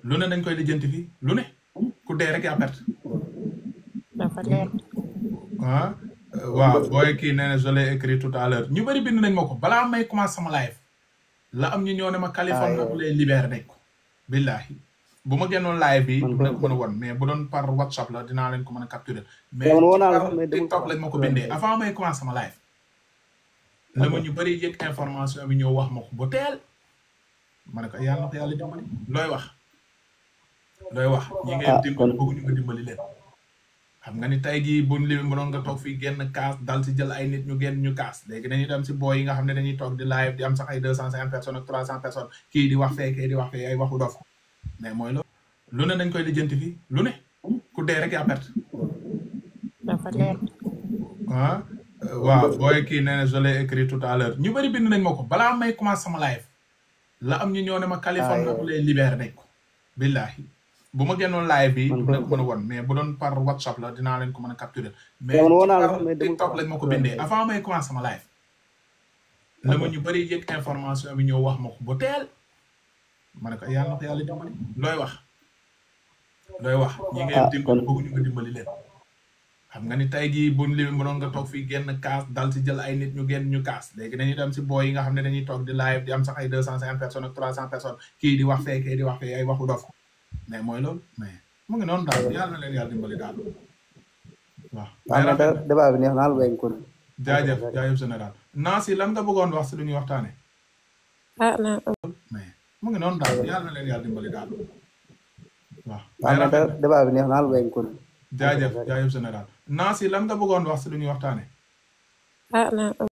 lu ne dañ koy lijjanti fii lu ne ku dee rek yaa perte dafa leer ah waaw booy kii nee na je l'ai écrit tout à l'heure ñu bëri bind nañ ma ko balaa may commencé sama live la am ñu ñëw ne ma Californie Ah, bu lay libéré nañ ko billahi bu ma génnoon live bi Man dina ko- ko mën a won mais bu doon par whatsapp la dinaa leen ko mën a capturer mais man woo naa la par sax, mais demul TikTok ko. lañ ma ko bindee avant may commencé sama live la ma ñu bëri yëg information bi ñëw wax ma ko ba teel ma ne ko yàlla na ko yàlla dimbali looy wax looy wax ñi ngay Ah, dimbali kon- bëgguñu nga dimbali leen xam nga ni tey jii buñ li mënoon nga toog fii génn kaas dal si jël ay nit ñu génn ñu kaas léegi dañuy dem si booy yi nga xam ne dañuy toog di live di am sax ay deux cent cinquante personnes ak trois cent personnes kii di wax fee kii di wax fee ay waxu dof mais mooy loolu lu ne dañ koy lijjanti fii lu ne ku dee rek yaa perte dafa leer ah waaw booy kii nee na je l'ai écrit tout à l'heure ñu bëri bind nañ ma ko balaa may commencé sama live la am ñu ñëw ne ma Californie Ah, bu lay libéré nañ ko billahi bu ma génnoon live bi Man dina ko- ko mën a won mais bu doon par whatsapp la dinaa leen ko mën a capturer mais man woo naa la par sax, mais demul TikTok ko. lañ ma ko bindee avant may commencé sama live la ma ñu bëri yëg information bi ñëw wax ma ko ba teel ma ne ko yàlla na ko yàlla dimbali looy wax looy wax ñi ngay Ah, dimbali kon- bëgguñu nga dimbali leen xam nga ni tey jii buñ li mënoon nga toog fii génn kaas dal si jël ay nit ñu génn ñu kaas léegi dañuy dem si booy yi nga xam ne dañuy toog di live di am sax ay deux cent cinquante personnes ak trois cent personnes kii di wax fee kii di wax fee ay waxu dof mais mooy loolu mais mu ngi noonu daal yàlla na leen yàlla dimbali daal waaw waaw mais da- débat bi neex naa la béy kon. jaajëf jaajëf général Nancy lan nga bëggoon wax si lu ñuy waxtaane ah naa mais mu ngi noonu daal yàlla na leen yàlla dimbali daal waaw waaw mais da- débat bi neex naa la béy kon. jaajëf jaajëf général Nancy lan nga bëggoon wax si lu ñuy waxtaane ah naa